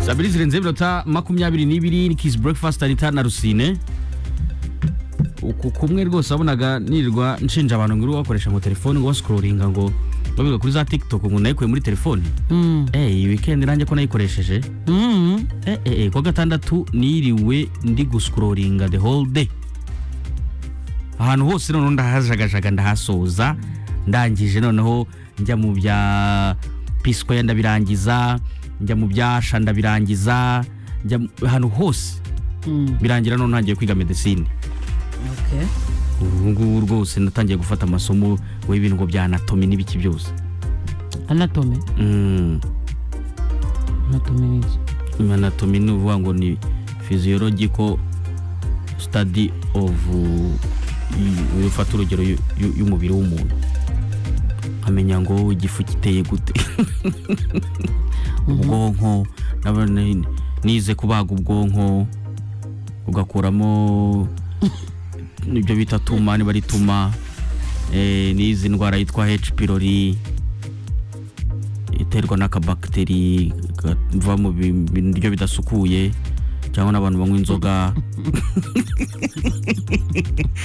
saa mbiri zirenze iminota makumyabiri n'ibiri ni kisi burekifasiti anita na rusine uku kumwe rwose wabonaga nirirwa nshinja abantu ngo uri wakoresha ngo telefone ngo wasikororinga ngo babiga kuri za tiktok ngo nayikuye muri telefone eh iyi weekend nanjye ko nayikoresheje eh eh eh, kuwa gatandatu niriwe ndi gusikororinga the whole day ahantu hose noneho ndahajagajaga ndahasoza ndangije noneho njya mu bya pisikoya ndabirangiza njya mu byasha ndabirangiza njya mu- ahantu hose birangira none ntangiye kwiga medesine Okay. ubu ngubu rwose natangiye gufata amasomo y'ibintu ngo bya anatomi n'ibiki byose anatomy Mm, anatomy ni iki anatomi ni uvuga ngo ni physiological study of uh, i- ufata urugero y'u- y'u- y'umubiri w'umuntu amenya ngo igifu giteye gute ubwonko naba- ni- nize kubaga ubwonko ugakuramo ibyo bita tuma niba ari tuma eh, n'izi ndwara yitwa h pylori iterwa n'akabakiteri kava mu bi- biryo bidasukuye cyangwa n'abantu banywa inzoga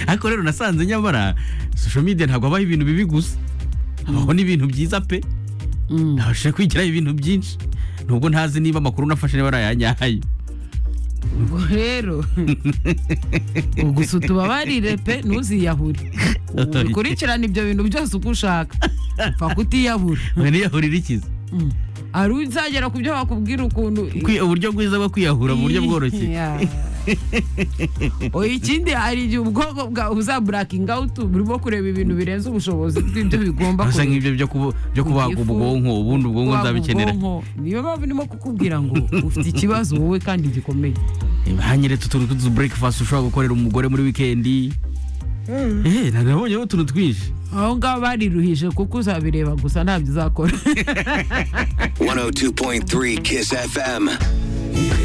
ariko rero nasanze nyamara social media ntabwo habaho ibintu bibi gusa habaho n'ibintu byiza pe Mm. nabashije kwigiraho ibintu byinshi nubwo ntazi niba amakuru nafashe niba arayanyaye ubwo rero gusa tubabarire pe ntuziyahure ukurikirana ibyo bintu byose uko ushaka upfa kutiyahura niyahurira ikiza ari uzagera ku byo bakubwira ukuntu Kwi- uburyo bwiza bwo kwiyahura mu buryo bworoshye Yeah. Oh, ikindi hari igihe ubwonko bwawe uzaburakinga awutu burimo kureba ibintu birenze ubushobozi bw'ibyo bigomba gusa nk'ibyo byo kubu- byo kubaga Igifu, ubwonko ubundi ubwonko kubaga nzabikenera ubwonko. niyo mpamvu ndimo kukubwira ngo ufite ikibazo wowe kandi gikomeye hanyeretse utuntu tw'utu breakfast ushobora gukorera umugore muri wikendi eh nabonyeho utuntu twinshi aho ngaho bariruhije kuko uzabireba gusa ntabyo uzakora 102.3 Kiss FM.